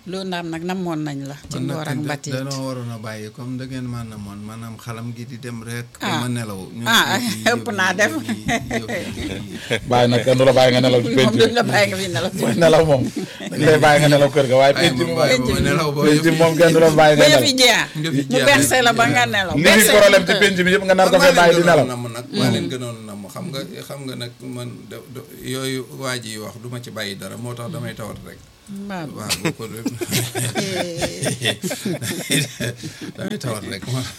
loo ndaam nag namoon nañ la ci kon ngoor ak nag mbatit danoo waroon a bàyyi comme da ngeen maa namoon maanaam xalam gi di dem rek. Ah. ma nelaw. ñu Ah, yëf yi- ëpp naa yëf def. yi- yëf yi- bàyyi nag kenn du la bàyyi nga nelaw ci penc moom duñ la bi bàyyi nga fi nelaw ci mooy nelaw moom dañ lay bàyyi nga nelaw kër ga waaye Ay, penc ma bi bàyyi moom ba ma nelaw ba penc yëf bi yi- moom kenn du la bàyyi ba nga yëf yi nelaw jeex Yëf yi ñu jeex berse la rek. ba nga nelaw li berse fi problème ci penc bi yëpp nga nar ko fee bàyyi di nelaw nam nag maa leen gënoon nam xam nga xam nga nag man da- da- yooyu waa ji wax du ma ci bàyyi dara moo tax damay tawat rek waaw waaw boo ko def damay tawat rek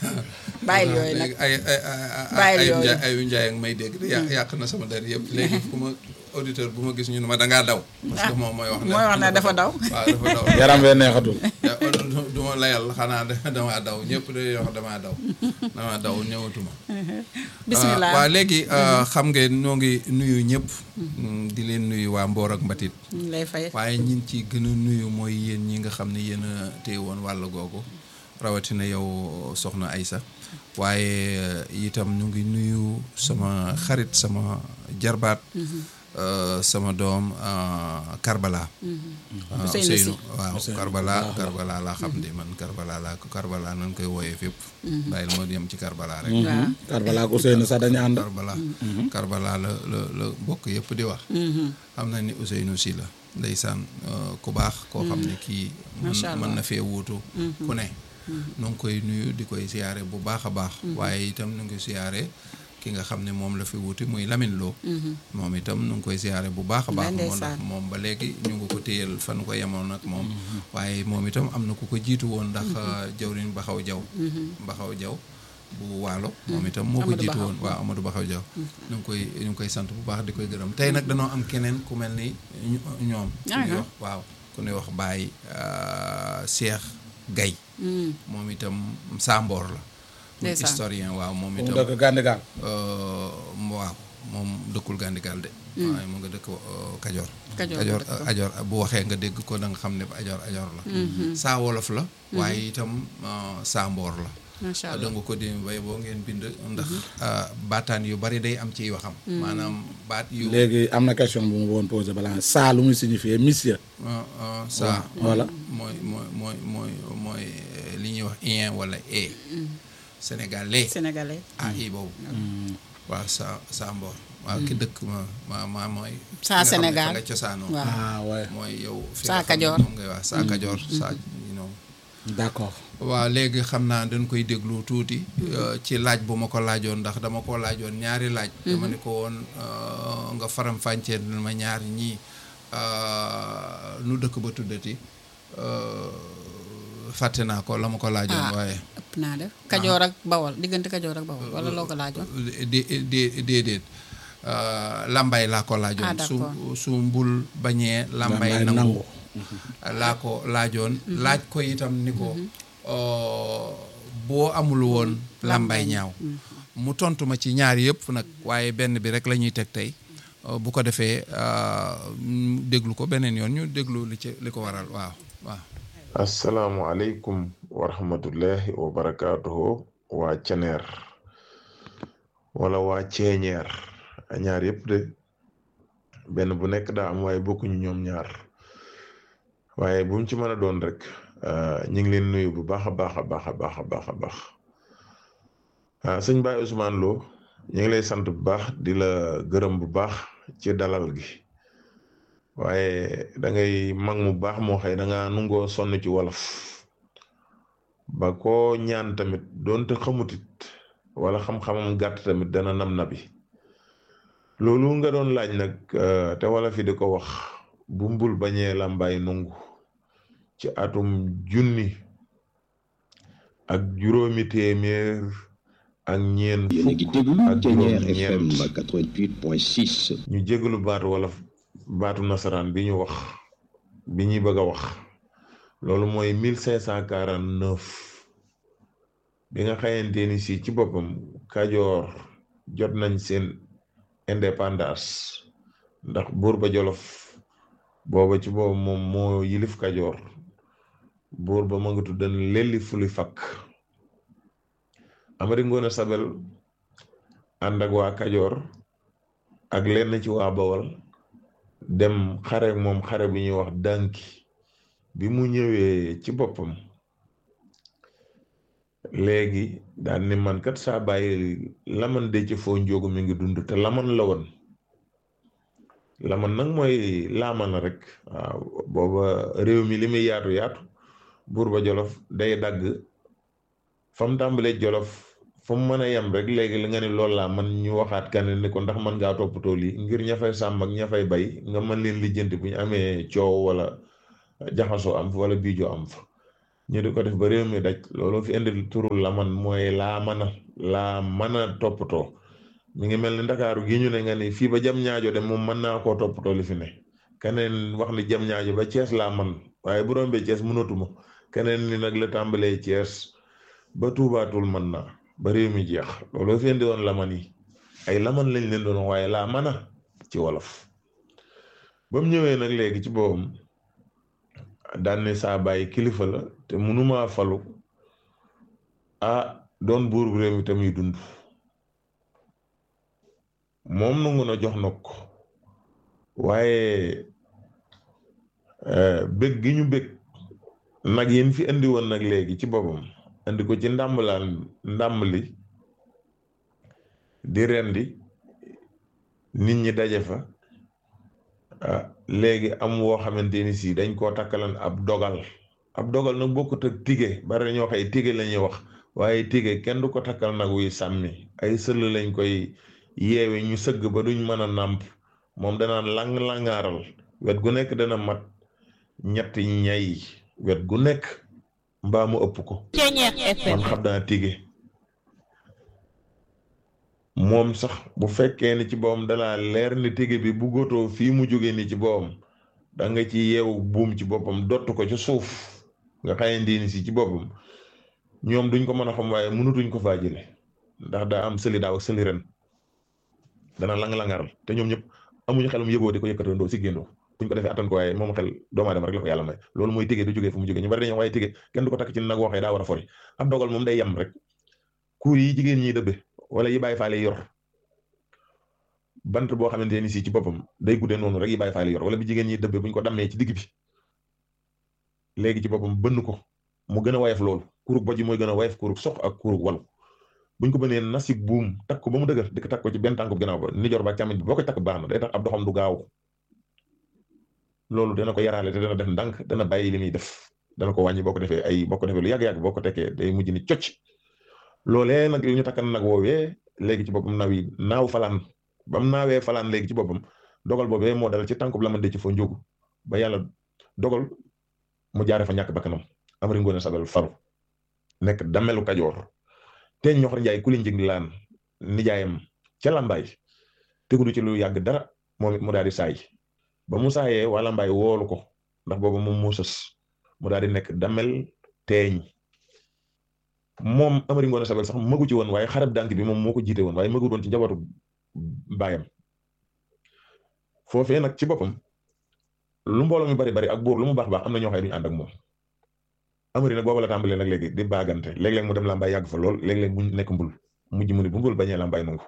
bàyyil yooyu nag léegi ay ay ay Bàyyil ay yooyu. njaay ayu njaay ak may dégg de yàq yàq na sama der yëpp léegi ku ma auditeur bu ma gis ñu ne ma dangaa daw parce que moom mooy wax ne mooy wax ne dafa daw. waaw dafa daw yaram wee neexatul ya du- du ma layal xanaa da- damaa daw ñëpp day wax damaa daw damaa daw ñëwatuma bismillah waaw léegi xam ngeen ñoo ngi nuyu ñëpp di leen nuyu waa Mboor ak Mbatit ñu ngi lay fay waaye ñin ci gën a nuyu mooy yéen ñi nga xam ne yéen a téye woon wàll googu rawatina yow soxna Aysa waaye eh, itam ñu ngi nuyu sama xarit sama jarbaat eh, sama doom eh, Karbala waaw Ousseynou Sy. Ousseynou waaw Karbala Karbala laa xam ne man Karbala laa ko Karbala nañ koy wooyee fépp bàyyil moo yem ci Karbala rek waaw Karbala ak Ousseynou sax dañu ànd Karbala Karbala la la la bokk yëpp di wax xam na ni Ousseynou Sy la ndeysaan euh, ku baax koo xam ne kii mën Macha Allah. mën na fee wuutu ku ne nu ngi koy nuyu di koy siyaare bu baax a baax waaye itam nu ngi siyaare ki nga xam ne moom la fi wuti muy Lamine Lo moom itam nu ngi koy siyaare bu baax a baax Ndeysaan. moo ndax moom ba léegi ñu ngi ko téyel fan ko yemoon ak moom waaye moom itam am na ku ko jiitu woon ndax jawriñ Baxaw Jaw Baxaw Jaw bu waalo moom itam moo ko Amadou jiitu Baxaw. woon waaw Amadou Baxaw Jaw ñu ngi koy ñu ngi koy sant bu baax di koy gërëm tey nag danoo am keneen ku mel ni ñu- ñoom ku ñuy Ah, wax waaw ku ñuy wax Baye euh, Cheikh Gaye moom itam Samboor la muy Ndeysaan. historien waaw moom mu itam dëkk Gandigal euh, waaw moom dëkkul Gandigal de waaye mu nga dëkk euh, Kajoor Kajoor Kajoor la dëkk. Ajoor bu waxee nga dégg ko da nga xam ne Ajoor Ajoor la saa wolof la waaye itam euh, saa mboor la macha da allah nga ko di bay boo ngeen bind ndax euh, baataan yu bari day am ciy waxam maanaam baat yu léegi am na question bu ma bëggoon posé balaa saa lu muy signifier monsieur euh, euh, saa voilà mooy mooy mooy mooy mooy euh, li ñuy wax ien wala e sénégalais sénégalais ah i boobu waaw sa sa mboor waaw ki dëkk ma ma ma mooy Saa fi nga xam ne Sénégal. fa nga cosaanoo waaw ah ouais mooy yow fi Saa nga xam ne Kajoor. moom ngay wax saa kajoor saa you know. d'accord waaw léegi xam naa dañ koy déglu tuuti euh, ci laaj bu ma ko laajoon ndax dama ko laajoon ñaari laaj dama ni ko woon euh, nga faram fàncee ma ñaari ñii euh, nu dëkk ba tuddati euh, fàtte naa ko la ma ko laajoon ah waaye ëpp naa def kajoor ak bawol diggante kajoor ak bawol wala loo ko laajoon di di déedéet lambay laa ko laajoon Ah, su d'accord. su mbul bañee lambay Lambay nangu nangu. laa ko laajoon laaj ko itam ni ko euh, boo amul woon lambay ñaaw mu tontu ma ci ñaar yëpp nag waaye benn bi rek la ñuy teg tey euh, bu ko defee euh, ñu déglu ko beneen yoon ñu déglu li ci li ko waral waaw waaw asalaamualeykum wa rahmatullahi wa barakaatuhu waa ceneer wala waa ceeñeer ñaar yëpp de benn bu nekk daa am waaye bokkuñu ñoom ñaar waaye bu mu ci mën a doon rek ñu ngi leen nuyu bu baax a baax a baax a baax a baax a baax ah sëñ Baye Ousmane Lo ñu ngi lay sant bu baax di la gërëm bu baax ci dalal gi waaye da ngay mag mu baax moo xëy da nga nungoo sonn ci wolof ba ko ñaan tamit doonte xamutit wala xam-xamam gàtt tamit dana nam nabi loolu nga doon laaj nag te wolof yi di ko wax bu mbul bañee làmbaay nungu ci atum junni ak juróomi téeméer ak ñeent yéen a ngi fukk déglu ak Thiéniere juróom FM ñeent 88.6 ñu jégalu baatu wala baatu nasaraan bi ñu wax bi ñuy bëgg a wax loolu mooy mille cinq cent quarante neuf bi nga xayante ni si ci boppam kajoor jot nañ seen indépendance ndax buur ba jolof booba ci boobu moom moo yilif kajoor buur ba ma nga tuddan lelli fuli fakk Amari Ngoone Sabel ànd ak waa kajoor ak lenn ci waa bawal dem xare moom xare bu ñuy wax dànki bi mu ñëwee ci boppam léegi daan ni man kat saa bàyyi laman de ci foo njóogu mi ngi dund te laman la woon laman nag mooy laamana rek waaw booba réew mi li muy yaatu yaatu buur ba jolof day dagg fa mu tàmbalee jolof fa mu mën a yem rek léegi li nga ni loolu laa man ñu waxaat kan ni ko ndax mën ngaa toppatoo lii ngir ña fay sàmm ak ña fay bay nga mën leen lijjanti bu ñu amee coow wala jaxasoo am fa wala biijoo am fa ñu di ko def ba réew mi daj loolu fi indi turul la man mooy laa mën a laa mën a toppatoo mi ngi mel ni ndakaaru gi ñu ne nga ni fii ba jam ñaajo de moom mën naa koo toppatoo li fi ne keneen wax ni jam ñaajo ba Cees laa man waaye bu rombee Cees mënatuma keneen ni nag la tàmbalee Cees ba tuubaatul mën naa ba réew mi jeex loolu fi indi woon laman yi ay laman lañ leen doon waaye laa mën a ci wolof ba mu ñëwee nag léegi ci boppam daan ne saa bàyyi kilifa la te mënumaa falu ah doon buur bu réew mi tamuy dund moom nangu na jox na ko waaye bëgg gi ñu bëgg nag yéen fi indi woon nag léegi ci boppam indi ko ci ndàmbalaan ndàmb li di rendi nit ñi daje fa ah léegi am woo xamante ni si dañ koo takkalan ab dogal ab dogal nag bokkut ak tige bari na ñoo xëy tige la ñuy wax waaye tige kenn du ko takkal nag wuy sàmmi ay sëll lañ koy yeewe ñu sëgg ba duñ mën a nàmp moom danaan lang-langaaral wet gu nekk dana mat ñetti ñay wet gu nekk mbaa mu ëpp ko man xam naa tige moom sax bu fekkee ni ci boppam dalaa leer ni tige bi bu góotoo fii mu jóge ni ci boppam da nga ci yeewu buum ci boppam dott ko ci suuf nga xaye ndiini si ci boppam ñoom duñ ko mën a xam waaye mënutuñ ko faa jële ndax daa am sëli daaw ak sëli ren dana lang-langaral te ñoom ñëpp amuñu xelum yëgoo di ko yëkkatandoo si géndoo buñ ko defee attan ko waaye moom xel doomu aadama rek la ko yàlla may loolu mooy tige du jógee fu mu jógee ñu bari dañoo waaye tige kenn du ko takk ci nag waxee daa war a fori ab dogal moom day yem rek kuur yi jigéen ñi dëbbe wala yi bàyyi faale yor bant boo xamante ni si ci boppam day guddee noonu rek yi bàyyi faale yor wala bi jigéen ñi dëbbe buñ ko dammee ci digg bi léegi ci boppam bënn ko mu gën a wayef loolu kurug bojj mooy gën a wayef kurug sox ak kurug walu buñ ko bënee nasik buum takk ko ba mu dëgër di ko takk ko ci benn tànku gannaaw ba ni jor ba càmmiñ bi boo koy takk baax na day tax ab doxam du gaaw loolu dana ko yaraale te dana def ndànk dana bàyyi li muy def dana ko wàññi boo ko defee ay boo ko defee lu yàgg-yàgg boo ko tekkee day mujj ni cocc loolee nag li ñu takkan nag woowee léegi ci boppam naw yi naaw falaan ba mu naawee falaan léegi ci boppam dogal boobee moo dal ci tànkub la man de ci foo njógu ba yàlla dogal mu jaare fa ñàkk bakkanam Amari Ngoone Sabel faru nekk damelu Kajoor te ñoxor njaay ku li njëg laan nijaayam ca lambaay tegudu ci lu yàgg dara moom it mu daal di saay ba mu saayee waa lambaay woolu ko ndax boobu moom moo sës mu daal di nekk damel teeñ moom Amari Ngoone Sabel sax magu ci woon waaye xarab dànk bi moom moo ko jiite woon waaye magu woon ci njabootu baayam foofee nag ci boppam lu mbooloo mi bari bari ak buur lu mu baax baax am na ñoo xam ne duñu ànd ak moom Amari nag booba la tàmbalee nag léegi di baagante léeg-léeg mu dem làmbaay yàgg fa lool léeg-léeg mu nekk mbul mujj mu ne bu mbul bañee làmbaay nungu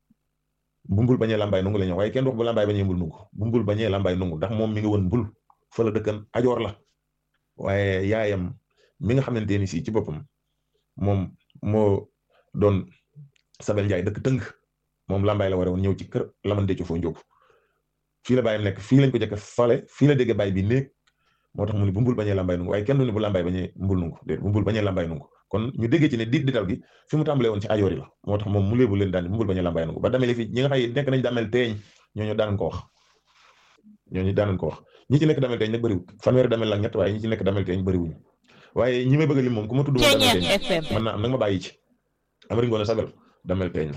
bu mbul bañee làmbaay nungu la ñu waaye kenn du wax bu làmbaay bañee mbul nungu bu mbul bañee làmbaay nungu ndax moom mi ngi woon mbul fa la dëkkan ajoor la waaye yaayam mi nga xamante ni si ci boppam moom moo doon Sabel Njaay dëkk tëng moom làmbaay la war a woon ñëw ci kër laman dëcc foo njóobu fii la bàyyam nekk fii lañ ko jëkk fale fii la dégg baay bi néeg moo tax mu ne bu mbul bañee làmbaay nungu waaye kenn du ne bu làmbaay bañee mbul nungu déet bu mbul bañee làmbaay nungu kon ñu déggee ci ne diit dital gi fi mu tàmbalee woon ci ajoor yi la moo tax moom mu léebu leen daan bu mbul bañee làmbaay nungu ba damel fi ñi nga xay nekk nañ damel teeñ ñooñu daan ko wax ñooñu daan ko wax ñi ci nekk damel teeñ nag bëriwul fanweeri damel ak ñett waaye ñi ci nekk damel teeñ bëriwuñu waaye ñi may bëgg lim moom ku ma tudd moom damel teeñ mën naa am nag ma bàyyi ci Amari Ngoone Sabel damel teeñ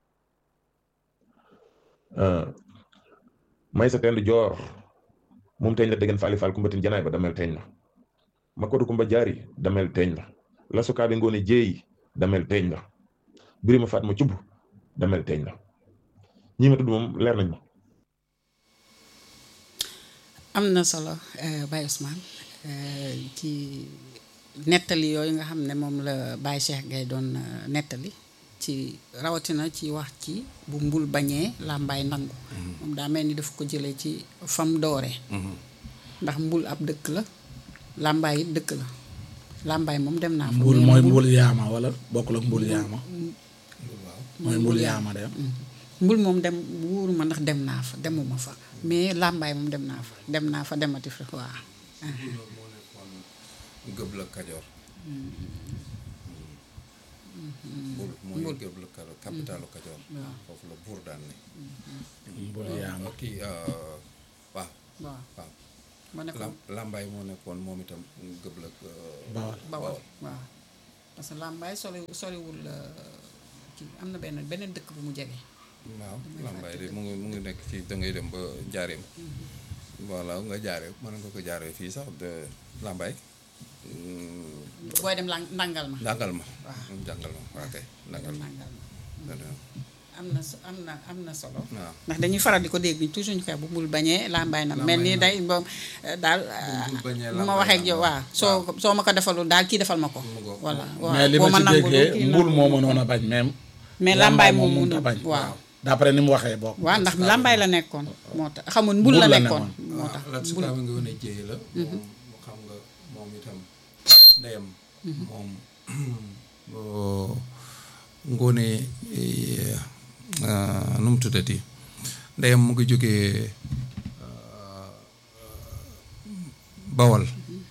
la may sa tend joor moom teeñ la déggen faali faal kumbatin janaay ba damel teeñ la ma kodu kumba jaari damel teeñ la la sukaabe ngoone jéey damel teeñ la birima faat ma cubb damel teeñ la ñi ma tudd moom leer nañ ma am na solo Baye Ousmane ci nettali yooyu nga xam ne moom la Baye Cheikh Gaye doon nettali ci rawatina ci wax ci bu mbul bañee làmbaay nangu moom daa mel ni daf ko jëlee ci fam doore ndax mbul ab dëkk la làmbaay it dëkk la làmbaay moom dem naa fa mbul mais mooy Mbul- mbul yaama wala bokkul ak mbul yaama mooy mbul yaama de mbul moom dem wóoruma ndax dem naa fa demuma fa mais làmbaay moom dem naa fa dem naa fa demati fa waaw gëb la kajoor mbul mooy gëb la kajoor capitalu kajoor foofu la buur daan ne mbul yaama kii euh, waaw waaw waaw ma ne ko Lam- làmbaay moo nekkoon moom itam gëb la euh, bawal bawal waaw parce que làmbaay sori soriwul ci am na benn beneen dëkk bu mu jege waaw làmbaay de mu ngi mu ngi nekk ci da ngay dem ba jaareem voilà nga jaaree mën nga ko jaaree fii sax de làmbaay booy dem lang ndàngal ma ndàngal ma Waaw. jàngal ma waa kay ndàngal ma ndàngal ma waaw am na so- am na am na solo waaw ndax dañuy faral di ko dégg toujours ñu koy bu mbul bañee làmbaay na mel ni day moom daal mbul bañee bu ma làmbaay waxee ak yow na. waaw soo soo ma ko defalul daal kii defal ma ko Mu ngoog. voilà waaw mais li boo ma ci nangulul déggee kii mbul nangu. moo mënoon a bañ même mais làmbaay moom mënut a mënul bañ waaw d'après ni mu waxee bokk waaw ndax làmbaay la nekkoon moo tax xamul mbul Mbul la la nekkoon nekkoon. moo tax la mbul sukaaba nga wane jéy la moom xam nga moom itam ndeyam moom boo ngoone eh, ah, nu mu tuddati ndeyam mu ngi jógee ah, bawal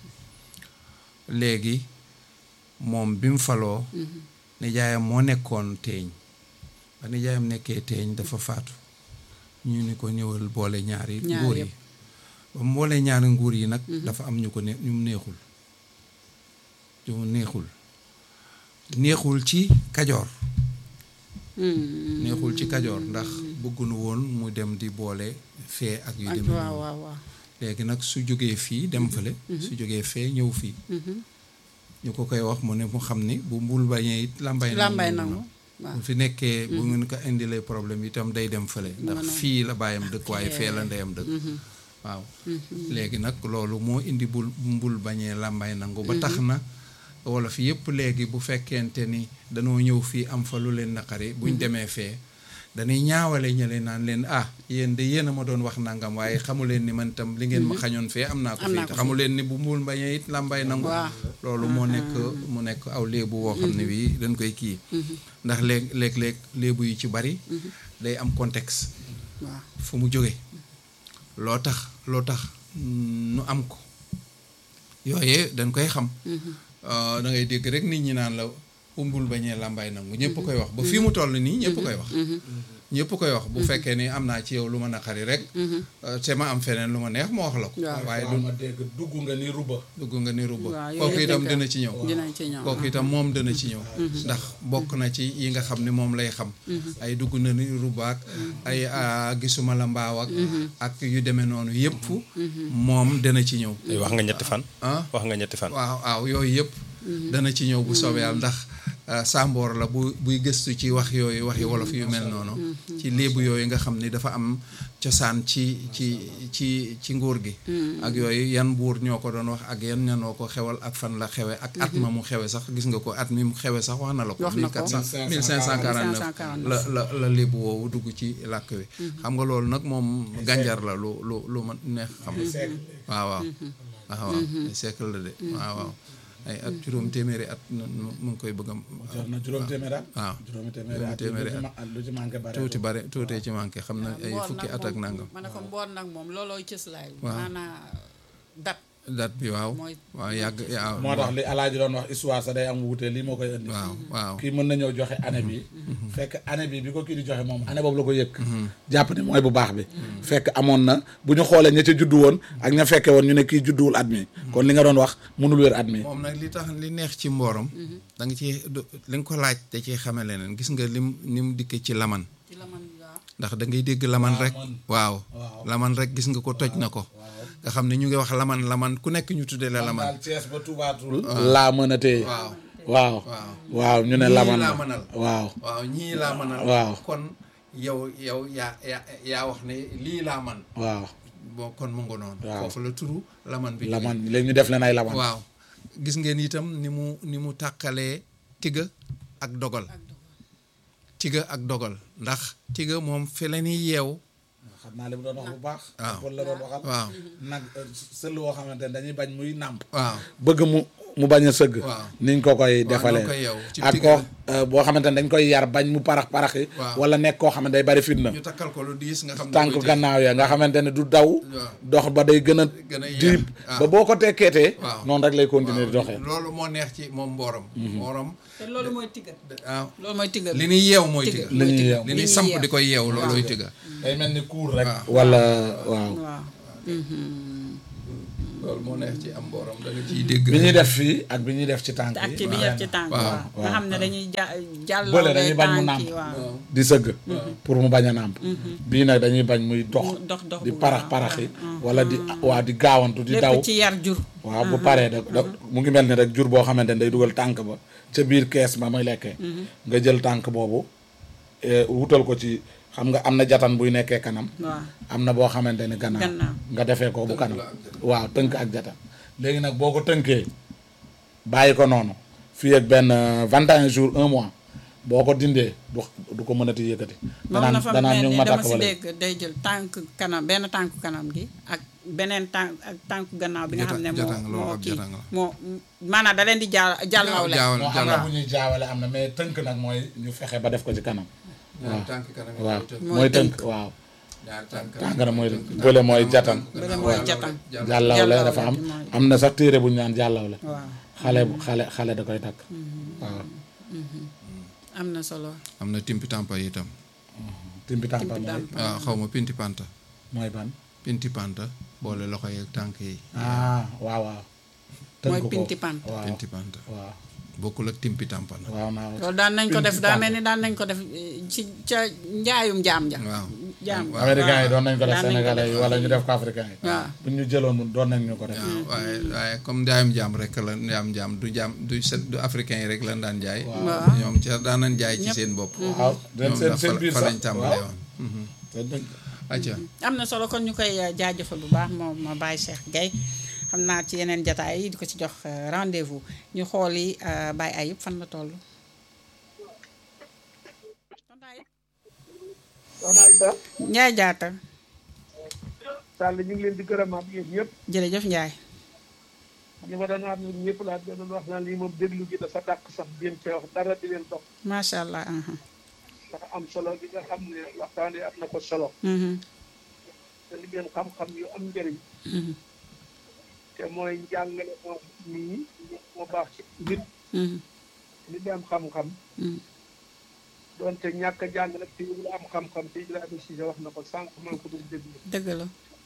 léegi moom bi mu faloo nijaayam moo nekkoon teeñ ba nijaayam nekkee teeñ dafa faatu ñu ni ko ñëwal boole ñaari Ñaar nguur yi yëpp. ba mu boole ñaari nguur yi nag dafa am ñu ko ne ñu mu neexul ñu mu neexul neexul ci kajoor neexul ci kajoor ndax bëggunu woon mu dem di boole fee ak yu ak demee waaw noonu waaw waaw léegi nag su jógee fii dem fële su jógee fee ñëw fii ñu ko koy wax mu ne mu xam ni bu mbul bañee it làmbay làmbaay nangu nangu waaw bu fi nekkee bu ngeen ko indilee problème itam day dem fële ndax mën a- fii la bàyyam dëkk waaye fee la ndeyam dëkk waaw léegi nag loolu moo indi bul mbul bañee làmbaay nangu ba tax na wolof yëpp léegi bu fekkente ni danoo ñëw fii am fa lu leen naqari buñ demee fee dañuy ñaawale ñële naan leen ah yéen de yéen a ma doon wax nangam waaye xamu leen ni man itam li ngeen ma xañoon fee am naa ko Am fii naa te ko xamu leen ni bu mbul bañee it làmbaay nangu Waaw. loolu moo nekk mu nekk aw léebu woo xam ne bii dañ koy kii ndax léeg léeg-léeg léebu yu ci bari day am contexte waaw fu mu jóge loo tax loo tax mm, nu am ko yooye dañ koy xam da ngay dégg rek nit ñi naan la umbul bañee làmbaay nangu ñëpp koy wax ba fii mu toll nii ñëpp koy wax ñëpp koy wax bu fekkee ni am naa ci yow lu ma naqari rek euh, te ma am feneen lu ma neex ma wax la ko Waaw. waaye waaw du ma dégg dugg nga ni ruba dugg nga ni rubba waaw, yooyu kooku yëpp itam dañ koy- dina ci ñëw dinañ ci ñëw kooku itam moom dana ci ñëw ndax bokk na ci yi nga xam ne moom lay xam ay dugg na ni rubaak ay ah, gisuma la mbaaw ak ak yu demee noonu yëpp moom dana ci ñëw wax nga ñetti fan ah wax nga ñetti fan waaw waaw yooyu yëpp dana ci ñëw bu soobee yàlla ndax ah, Samboor la bu buy gëstu ci wax yooyu waxi wolof yu mel noonu ci léebu yooyu nga xam ni dafa am cosaan ci ci ci ci nguur gi ak yooyu yan buur ñoo ko doon wax ak yan ñanoo ko xewal ak fan la xewe ak at ma mu xewe sax gis nga ko at mi mu xewe sax wax na la ko Wax na ko. 1400 1549 la la la léebu woowu dugg ci làkk wi xam nga loolu nag moom gànjar la lu lu lu ma neex xam waaw waaw waaw waaw ay siècle la de waaw waaw ay at juróom téeméeri at nu nu- mu ngi koy bëgg a jot na juróom téeméer at waaw juróomi téeméeri at téeméeri lu ci ma- lu ci manqué bare tuuti bare tuutee ci manqué xam na ay mboor fukki nag at ak moom- nangam ma ne ko mboor nag moom loolooy cëslaay Waaw. maanaa dat date bi waaw Mooy- waaw yàgg waaw moo tax li alaaji doon wax histoire sa day am wuute lii moo koy indi waaw waaw kii mën na ñëw joxe année bi fekk année bi bi ko kii di joxe moom année boobu la ko yëkk jàpp ni mooy bu baax bi fekk amoon na bu ñu xoolee ña ca juddu woon ak ña fekke woon ñu ne kii judduwul at mi kon li nga doon wax mënul wér at mi moom nag li tax li neex ci mbooram da nga ci du- li nga ko laaj da ciy xame leneen gis nga lim ni mu dikkee ci laman ci la man waaw ndax da ngay dégg laman rek waaw laman rek gis nga ko toj na ko nga xam ne ñu ngi wax laman laman ku nekk ñu tuddee la laman daal Cees ba tubaatul laa mën a téye waaw waaw waaw ñu ne ñii laman laa la mënal waaw waaw ñii laa mënal Waaw. kon yow yow yaa yaa yaa wax ne lii laa man waaw bon kon mu ngo noonu Waaw. foofu la turu laman bi laman léegi ñu def leen ay laman waaw gis ngeen itam ni mu ni mu tàqalee tiga ak dogal tiga ak dogal ndax tiga moom fi la ñuy yeew xam naa li mu doon wax bu baax waaw. Paul la doon waxal waaw nag sël woo xamante ne dañuy bañ muy nàmp waaw bëgg mu mu bañ a sëgg Waaw. niñ ko koy Waaw, defalee noo koy yeew, ci ak digg koo la. euh, boo xamante ne dañ koy yar bañ mu parax paraxi Waaw. wala nekk koo xam ne day bari fitna ñu takkal ko lu diis nga xam ne tànk koy téye. gannaaw ya nga xamante ne du daw Waaw. dox ba day gën a Gën a yeex. diib Ah. ba boo ko tekkeetee Waaw. noonu rek lay continuer di Waaw, doxee loolu moo neex ci moom mbooram mbooram te loolu mooy tigga waaw loolu mooy tigga li ñuy yeew mooy Tigga. tigga li ñuy yeew li ñuy samp di koy yeew loolooy tigga day mel ni kuur rek Waaw. wala waaw waaw loolu moo neex ci am mbooram da nga ciy dégg bi ñuy def fii ak bi ñuy def ci tànk te ak yi ci bi ñu def ci tànk Waaw, waaw nga xam ne dañuy ja jàllale Bële dañuy bañ mu tànk nàmp. yi waaw di sëgg pour mu bañ a nàmp bii nag dañuy bañ muy dox Mu dox dox di bu parax gaaw. paraxi wala di waa di gaawantu di daw lépp ci yar jur waaw bu paree da da mu ngi mel ni rek jur boo xamante ne day dugal tànk ba ca biir kees ba muy lekkee nga jël tànk boobu eh, wutal ko ci xam nga am na jatan buy nekkee kanam waaw am na boo xamante ne gannaaw Gannaaw. nga defee ko bu kanam waaw tënk ak jatan léegi nag boo ko tënkee bàyyi ko noonu fii ak benn vingt et un jours un mois boo ko dindee du du ko mënati yëkkati moom na fa danaan mel ñu ngi ni ma dama takk si wala dégg day jël tànk kanam benn tànk kanam gi ak beneen tànk ak tànk gannaaw bi nga xam ne moo jatang loolu moo ab kii jatang la. moo maanaam da leen di jàll jàllawle jaawal moo am na jàllal bu ñuy jaawale am na mais tënk nag mooy ñu fexe ba def ko ci kanam ñaari tànk kanam yi waaw mooy tënk. mooy tënk waaw ñaari tànk tànk na mooy bële mooy jatan bële mooy jatan jàllawle Jàllawle dafa am bi mooy- am na sax téere bu ñu naan jàllawle waaw xale bu xale xale da koy takk waaw am na solo am na timpi tampa itam timbi tàmpa Timbi mooy tàmpa. waaw xaw ma pinti panta mooy ban pinti panta boole loxo yeeg tànk yi ah waaw waaw tënk Mooy ko. pinti pant. waaw pinti panta waaw bokkul ak timpi tampa nag waaw naa loolu daan nañ ko def Pinti daa tàmpa. mel ni daan nañ ko def eh, ci ca njaayum jaam ja waaw jaam waaw. américains yi doon nañ ko def daan nañ ko sénégalais yi wala ñu def ko africain yi waaw bu ñu jëloon doon nañ ñu ko def waaw waaye waaye comme njaayum jaam rek la njaayum jaam du jaam du set du africain yi rek lan daan jaay Waaw. ñoom ca daan nañ jaay ci Ñëpp. seen bopp waaw den ñoom seen dafa seen biir fa sax lañ tàmbalee waaw. woon Mhm. Seen dëgg. acca am na solo kon ñu koy eh, jaajëfal bu baax moom ma Baye Cheikh Gueye xam naa ci yeneen jataay yi di ko ci jox eh, rendez-vous ñu xooli eh, Baye Ayib fan la toll soxna Aïssa Njaay jaata Sall ñu ngi leen di gërëmaat yéen ñëpp jërëjëf Njaay ñi ma doon wax ñun ñëpp laa doon wax naan lii moom déglu gi dafa dàq sax jéem cee wax dara di leen dox macha allah aha. dafa am solo gi nga xam ne waxtaan yi am na ko solo Mhm, te li ngeen xam-xam yu am njëriñ mhm, te mooy njàngale moo nii moo baax ci nit mhm, nit di am xam-xam mhm. doonte ñàkk a jàng nag te la am xam-xam te Ibrahima Cissé wax na ko sànq maa ngi ko doon déglu dëgg la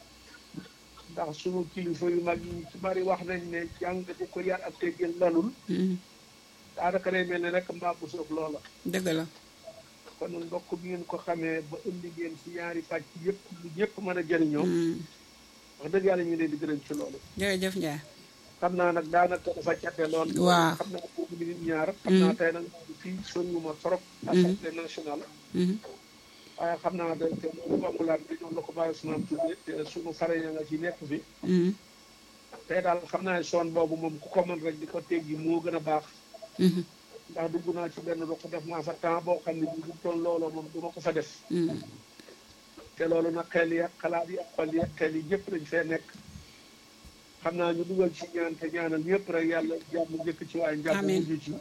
ndax sunu kilifa yu mag yi ci bari wax nañ ne jàng bu ko yar ak teggin lalul Mhm, daanaka day mel ni rek mbaa bu soob loola dëgg la kon ndokk bi ngeen ko xamee ba indi ngeen ci ñaari pàcc yëpp lu ñëpp mën a jëriñoo Mhm, wax dëgg yàlla ñu ngi leen di gërëm ci loolu jërëjëf Njaay xam naa nag daanaka dafa cadde lool Waaw. xam naa boobu minute ñaar xam naa tey nag fii soriwuma trop assemblée nationale Mhm, waaye xam naa da te loolu bamulaat bi ñoom la ko bàyyi Ousmane Touré te sunu fare ya nga ci nekk fi mhm, tey daal xam naa ne son boobu moom ku ko mën rek di ko teggi moo gën a baax mhm, ndax dugg naa ci benn ruq def naa fa temps boo xam ne bi bu toll looloo moom du ma ko fa def mhm. te loolu nag xel yi ak xalaat yi ak xol yi ak xel yi ñëpp lañ fee nekk xam naa ñu dugal ci ñaan te ñaanal ñëpp rek yàlla jàmm njëkk ci waaye jàmm Amiin. mujj ci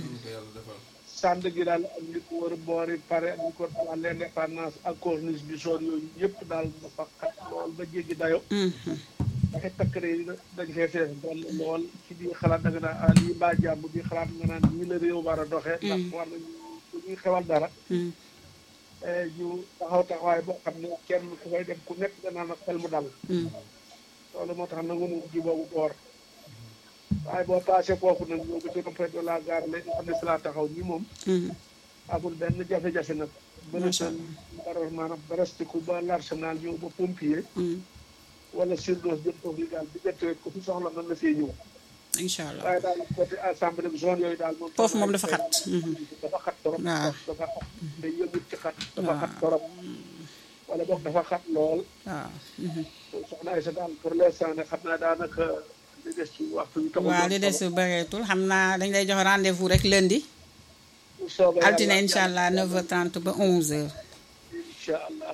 sànd gi daal ak li ko wër boori pare ak li ko waa l'indépendance ak corniche bi soon yooyu yëpp daal dafa xat lool ba jéggi dayo Mhm, dafa takkare yi dañ fee fees dool lool ci biir xalaat da nga naan ah lii mbaa jàmm bi xalaat nga naan ñii la réew war a doxee ndax war nañu bu ñuy xewal dara mhm. eh, ñu taxaw taxawaay boo xam ne kenn ku koy dem ku nekk danaan ak xel mu dal Mhm. loolu moo tax nangu mu ji boobu boor waaye boo paasee foofu nag ñoo ko ci rompé de la gare léegi xam ne fi laa taxaw nii moom Mhm. amul benn jafe-jafe nag ba na Macha tan bara maanaam barastiku ba l'arsenal ñëw ba pompier Mhm. wala surdose jëm foofu yi daal diggante ko fi soxla mën na fee ñëw incha allah waaye daal côté assemblée bi zone yooyu daal moom foofu moom dafa xat. Mhm. dafa xat torop waaw. dafa xat day yëngut ci xat dafa waaw. xat torop wala boog dafa xat lool waaw. Mhm. soxna Aïssa daal pour l'instant ne xam naa daanaka li des ci waxtu bi taxul waaw li des bëreetul xam naa dañ lay jox rendez-vous rek lundi bu soobee altine yàlla incha allah 9h30 ba 11h incha allah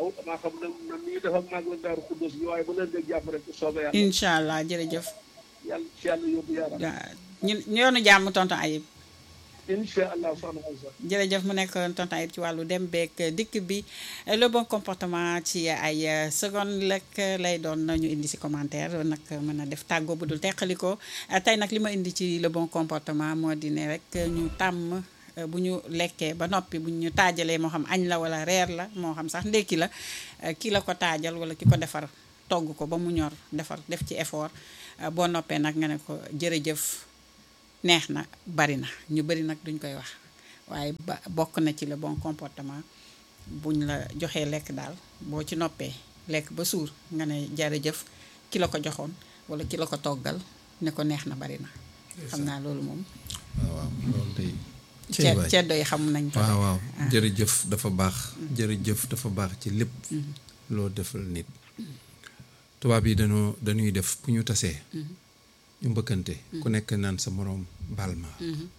allah damaa xam ne na ni dafa mag la daaru Xuddoos bi waaye bu leen dee jàmm rek bu soobee yàlla incha allah jërëjëf yàlla ci yàlla yóbbu yaram waaw ñun yoonu jàmm tonton Ayib incha allah soxna Aysa jërëjëf mu nekk tonton Ayib ci wàllu dem beeg dikk bi le bon comportement ci ay seconde lekk lay doon ñu indi si commentaire nag mën a def tàggoo bu dul teqaliko tey nag li ma indi ci le bon comportement moo di ne rek ñu tàmm bu ñu lekkee ba noppi bu ñu taajalee moo xam añ la wala reer la moo xam sax ndékki la ki la ko taajal wala ki ko defar togg ko ba mu ñor defar def ci effort boo noppee nag nga ne ko jërëjëf neex na bari na ñu bari nag duñ koy wax waaye ba bokk na ci le bon comportement buñ la joxee lekk daal boo ci noppee lekk ba suur nga ne jërëjëf ki la ko joxoon wala ki la ko toggal ne ko neex na bari na xam naa loolu moom waaw waaw loolu day ce ceddo yi xam nañ ko waaw waaw jërëjëf dafa baax jërëjëf dafa baax ci lépp loo defal nit tubaab yi dañoo dañuy def bu ñu tasee ñu mbëkkante ku nekk naan sa moroom baal ma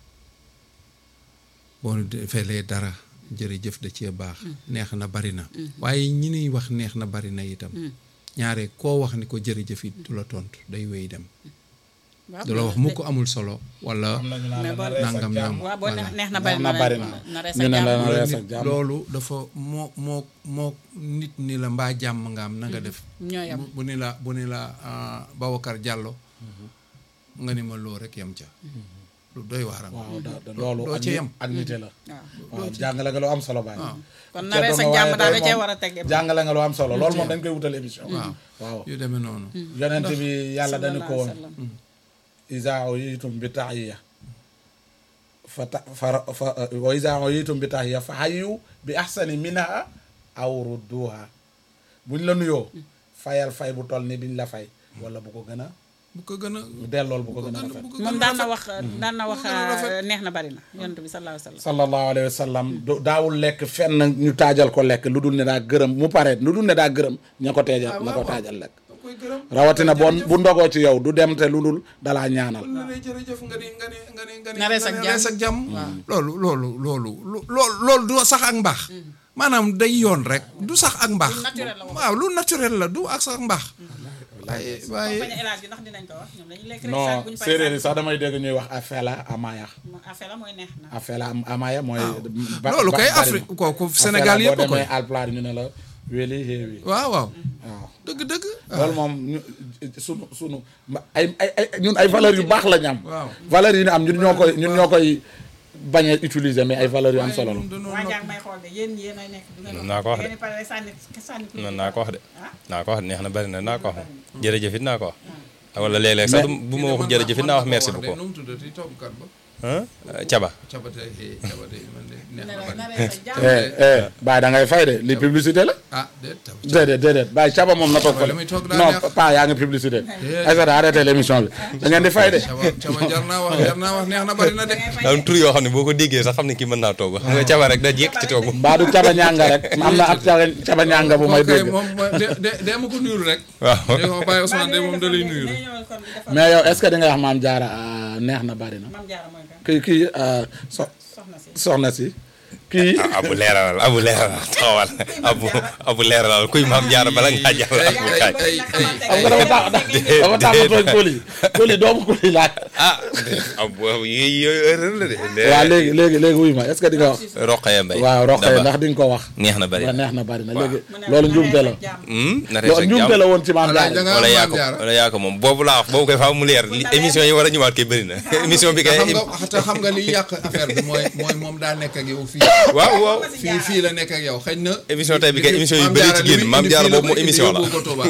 boo defelee dara jërëjëf da cee baax neex na bari na waaye ñi nuy wax neex na bari na itam ñaare koo wax ni ko jërëjëf it du la tontu day wéy dem du la wax mukk amul solo wala am nañu naan mais boo- na rees ak nangam jàmm. naam waaw boo voilà. neex na neex bari na bari na na rees ñu ne la jàmm. na rees nit ak jàmm. loolu dafa moo moo moo moo nit ni la mbaa jàmm nga def ñoo yam bu bu ni la bu ni la ah, Babacar Diallo nga ni ma loo rek yem ca lu doy waaram waaw da da loolu doo ak ci nit- yem. ak nite la waaw waaw jàngale nga lu am solo baay kon na rees ak jàmm daal da cee war a teg jàngale nga lu am solo loolu moom dañ koy wutal émission waaw waaw yu demee noonu yonent bi yàlla dañu ko woon sallallahu alayhi wa sallam. isa uyitum bi tahiya fa ta fa fa wa isa uyitum bi tahiya fa hayyu bi ahsani minha aw rudduha buñ la nuyoo fayal fay bu toll ni biñ la fay wala bu ko gën a bu ko gën a bu dellool bu ko gën a bu rafet ko moom gën a daan na rafet. wax daan na wax gën a rafet. neex na bari na yonent bi sallallahu alayhi wa sallam sallallahu alayhi wa sallam du- daawul lekk fenn ñu taajal ko lekk lu dul ne daa gërëm mu pare lu dul ne daa gërëm ña ko teejal ña ko taajal lekk da koy gërëm rawatina bon bu ndogoo ci yow du dem te lu dul dalaa ñaanal nga ne jërëjëf nga ni nga ni nga ni nga ni Na rees ak nga ni jàmm. rees ak jàmm loolu loolu loolu lu- loolu loolu du sax ak mbaax maanaam day yoon rek du sax ak mbaax naturel la wax. waaw lu naturel la du ak sax mbaax waaye waaye bañ a élage bi ndax dinañ ko wax ñoom dañuy lekk rek non sax buñu fay séeréer yi sax damay dégg ñuy wax afela amaya affaire la mooy neex na afela am- amaya mooy ba- loolu ba- kay bari na. Afrique kooku Afela Sénégal yëpp a boo koy demee alpulaar ñu ne la weli xéewi waaw waaw waaw dëgg dëgg loolu moom ñu sunu sunu ma- ay ay ay ñun ay valeurs yu baax la ñu am Waaw. valeurs yi ñu am ñun ñoo koy ñun ñoo koy bañ a utiliser mais ay valeurs yu am solo la waa jàng may xool de yéen yéen ay nekk du ngeen naa ko wax de. ngeen pare sànni sànni ku non naa ko wax de ah naa ko wax neex na bari na naa ko wax jërëjëf it naa ko wax wala léeg-léeg sax du- bu ma waxul jërëjëf it naa wax merci beaucoup nu mu tuddati toggkat ba ah caba cabate eh, cabate man de neex ne na la bari. na rees ak jàmm eh eh Baye da ngay fay de li publicité la ah déet tab déedéet déedéet Baye caba moom na toog fa la muy toog daa non neex. pas yaa ngi publicité Aïssata arrêté l'émission bi da ngeen di fay de caba caba jar naa wax jar naa wax neex na bari na de am tur yoo xam ne boo ko déggee sax xam ne kii mën naa togg xam nga caba rek da jékk ci togg mbaa du caba ñanga rek am na ab caba caba ñanga bu may ok dégg moom mooy de de de ma ko nuyul rek waaw de ko Baye Ousmane de moom da lay nuyul day ñëwal kon dafa mais yow est-ce que di nga wax maam jaara ah, neex na bari na mam jaara mooy kan kii kii ah, so soxna si soxna si kii ah abu leeralal abu leeralal taxawal abu abu leeralal kuy maam jaara bala ngaa jàll ay abu ay kaay ay ay xam nga dafa tax dafa tax ma tooñ kóoli kóoli doomu kóoli laaj ah abu yooyu yooyu erreur la de waaw léegi léegi léegi wuy ma est-ce que di nga wax roqaya mbay waaw roqee Daba. ndax di nga ko wax neex na bari waaw neex na bari na léegi mu ne loolu na njuumte rees la ak jàmm. Hmm, na rees loolu ak njuumte jàmm. la woon ci maam Voilà, jaara janga- wala yaa Maam ko Jaara. wala yaa ko moom boobu laa wax boobu koy faaw mu leer li émission yi war a ñëwaat kay bëri na émission bi kay xam nga te xam nga liy yàq affaire bi mooy mooy moom daa nekk ak yow fii waaw waaw fii fii la nekk ak yow xëy na émission tey bi kay émission yu Maam bëri Jaara ci li génn muy Maam indi Jaara fii la boobu moo ko indi, émission la yóbbu ko Touba.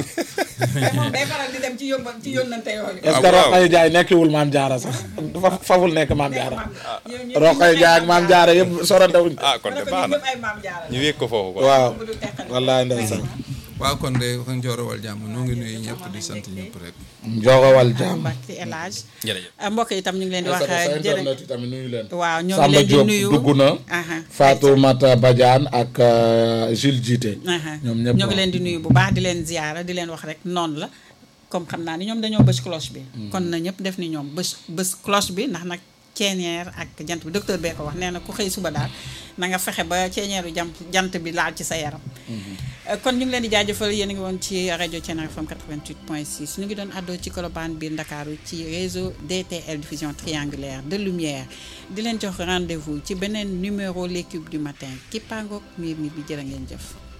te moom day faral di dem ci yóbbal ci yónnante yooyu est-ce Ah, que waaw. Roqay Jaay nekkiwul maam jaara sax dafa faful nekk maam jaara Ñoom ñëpp Roqay Jaay ak maam jaara yëpp sorante wuñ ah kon de baax na ay maam jaara ñu wéeg ko foofu quoi waaw bu dul teqali wallaay ndeysaan waaw kon de wax njooro wal jàmm noo ngi nuyu ñëpp di sant ñëpp rek njogowal jaam Mbacke El Hadj jërëjëf mbokk yi itam ñu ngi leen di wax sa jërë internet yi tamit nuyu leen waaw ñoo ngi Samba leen di Diop nuyu dugg na Aha. Fatoumata Badiane ak euh, Jules Jité Aha. ñoom ñëpp ñoo ngi leen di nuyu bu baax di leen ziyaara di leen wax rek noonu la comme xam naa ni ñoom dañoo bës cloche bi kon na ñëpp def ni ñoom bës bës cloche bi ndax nag ceeñeer ak jant bi docteur bee ko wax nee na ku xëy suba daal na nga fexe ba ceeñeeru jant jant bi laal ci sa yaram Euh, kon ñu ngi leen di jaajëfal yéen a ngi woon ci rajo Thiénaba FM 88.6 ñu ngi doon àddoo ci Colobane biir Ndakaaru ci réseau DTL diffusion triangulaire de lumière di leen jox rendez-vous ci beneen numéro l'équipe du matin ki pangook miir mi bi jërë ngeen jëf